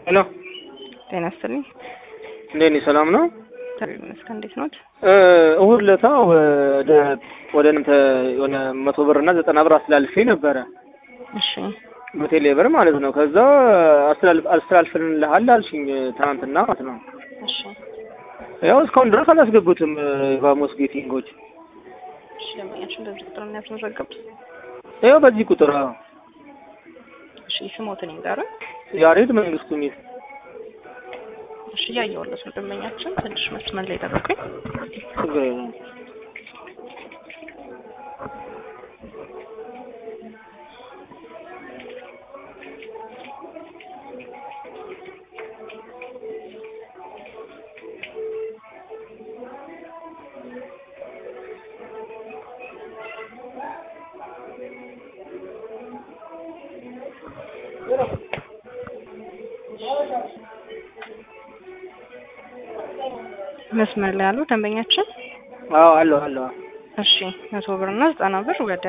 ሄሎ ጤና ይስጥልኝ። እንዴት ነሽ? ሰላም ነው? እግዚአብሔር ይመስገን። እንዴት ኖት? እሁድ ለታ ወደ ወደ እናንተ የሆነ መቶ ብር እና ዘጠና ብር አስተላልፌ ነበረ እሺ በቴሌ ብር ማለት ነው። ከዛ አስተላልፍ አስተላልፍልሃል አልሽኝ ትናንትና ማለት ነው። እሺ ያው እስካሁን ድረስ አላስገቡትም ቫሞስ ጌቲንጎች። እሺ ደንበኛችን በዚህ ቁጥር ነው ያስመዘገቡት? ያው በዚህ ቁጥር አዎ። እሺ ስሞትን ይንገሩን። ያሬድ መንግስቱ ሚል እሺ እያየሁለት ነው ደንበኛችን። ትንሽ መስመር ላይ ጠብቁኝ። ችግር የለውም። መስመር ላይ ያሉ ደንበኛችን አዎ አለሁ አለሁ። እሺ መቶ ብር እና ዘጠና ብር ወደ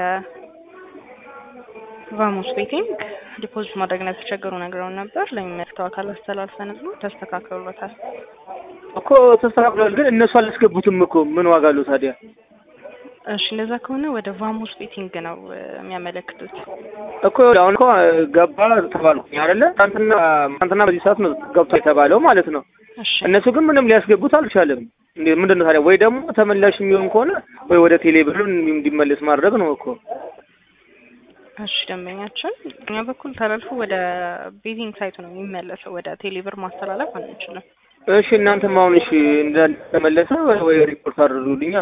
ቫሞስ ቤቲንግ ዲፖዚት ማድረግ ነው የተቸገሩ ነግረውን ነበር። ለሚመለከተው አካል አስተላልፈን ብሎ ተስተካክሎታል። እኮ ተስተካክሏል፣ ግን እነሱ አላስገቡትም እኮ ምን ዋጋ አለው ታዲያ? እሺ እንደዛ ከሆነ ወደ ቫሞስ ቤቲንግ ነው እ, የሚያመለክቱት። እኮ አሁን እኮ ገባ ተባልኩኝ አይደለ? ትናንትና ትናንትና በዚህ ሰዓት ነው ገብቶ የተባለው ማለት ነው። እሺ እነሱ ግን ምንም ሊያስገቡት አልቻለም። እንዴ ምንድን ነው ታዲያ? ወይ ደግሞ ተመላሽ የሚሆን ከሆነ ወይ ወደ ቴሌ ብር እንዲመለስ ማድረግ ነው እኮ። እሺ ደንበኛችን እኛ በኩል ተላልፎ ወደ ቤቲንግ ሳይቱ ነው የሚመለሰው። ወደ ቴሌብር ማስተላለፍ አንችልም። እሺ እናንተም አሁን እሺ እንደተመለሰ ወይ ሪፖርት አድርጉልኛ።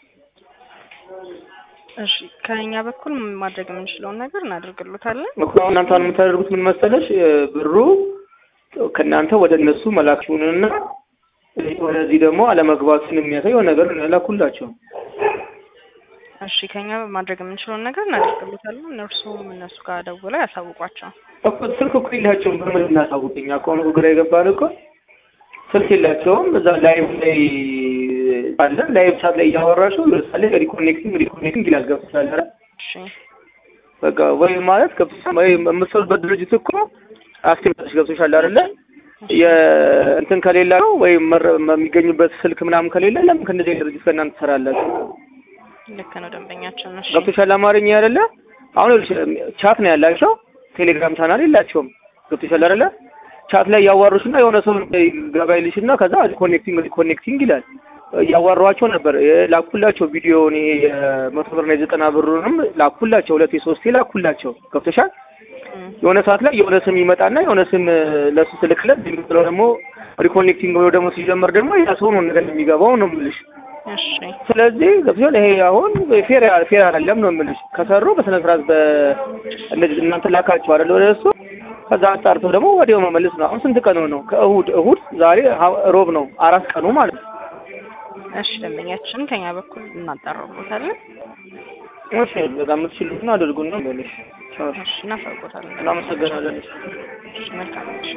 እሺ ከኛ በኩል ማድረግ የምንችለውን ነገር እናደርግሎታለን። እኮ አሁን እናንተ አሁን የምታደርጉት ምን መሰለሽ? ብሩ ከእናንተ ወደ እነሱ መላክሽውንና ወደዚህ ደግሞ አለመግባቱን የሚያሳየው ነገር ላኩላቸው። እሺ ከኛ ማድረግ የምንችለውን ነገር እናደርግሎታለን። እነርሱም እነሱ ጋር ደውለው ያሳውቋቸው። እኮ ስልክ እኮ የላቸውም። በምን እናሳውቅኝ? አሁን እኮ ግራ የገባን እኮ ስልክ የላቸውም። እዛ ላይቭ ላይ አለ ላይቭ ቻት ላይ እያወራሽው ለምሳሌ ሪኮኔክቲንግ ሪኮኔክቲንግ ይላል ገብቶሻል አይደል? እሺ በቃ ወይ ማለት ገብቶሻል ወይ የምትሰሩበት ድርጅት እኮ አክቲቪቲዎች ገብቶሻል አይደለ? የእንትን ከሌላ ነው ወይም መረ- የሚገኙበት ስልክ ምናምን ከሌለ ለምን ከእንደዚህ አይነት ድርጅት ከእናንተ ትሰራላችሁ? ልክ ነው ደንበኛችን። እሺ ገብቶሻል አማርኛ አይደለ? አሁን ይኸውልሽ ቻት ነው ያላቸው፣ ቴሌግራም ቻናል የላቸውም። ገብቶሻል አይደለ? ቻት ላይ ያዋሩሽና የሆነ ሰው ገባ ይልሽና ከዛ ኮኔክቲንግ ኮኔክቲንግ ይላል። እያዋሯቸው ነበር ላኩላቸው ቪዲዮውን ይሄ የመቶ ብርና የዘጠና ብሩንም ላኩላቸው፣ ሁለቴ ሶስቴ ላኩላቸው። ገብቶሻል? እም፣ የሆነ ሰዓት ላይ የሆነ ስም ይመጣና የሆነ ስም ለሱ ስልክለት የሚጥለው ደግሞ ሪኮኔክቲንግ ወይ ደግሞ ሲጀመር ደግሞ ያ ሰው ነው ነገር የሚገባው ነው የምልሽ። እሺ ስለዚህ ገብቶሻል? ይሄ አሁን ፌር ፌር አይደለም ነው የምልሽ። ከሰሩ በስነ ስርዓት በ እንደዚህ እናንተ ላካችሁ አይደል ወደ እሱ ከዛ አጣርተው ደግሞ ወዲያው መመለስ ነው። አሁን ስንት ቀኑ ነው? ከእሁድ እሁድ ዛሬ ሀ- ሮብ ነው። አራት ቀኑ ማለት ነው። እሺ ደንበኛችን ከኛ በኩል እናጣራቦታለን። እሺ በጣም የምትችሉትን አድርጉና በልሽ። እሺ እናሳውቆታለን። እናመሰግናለን። እሺ መልካም እሺ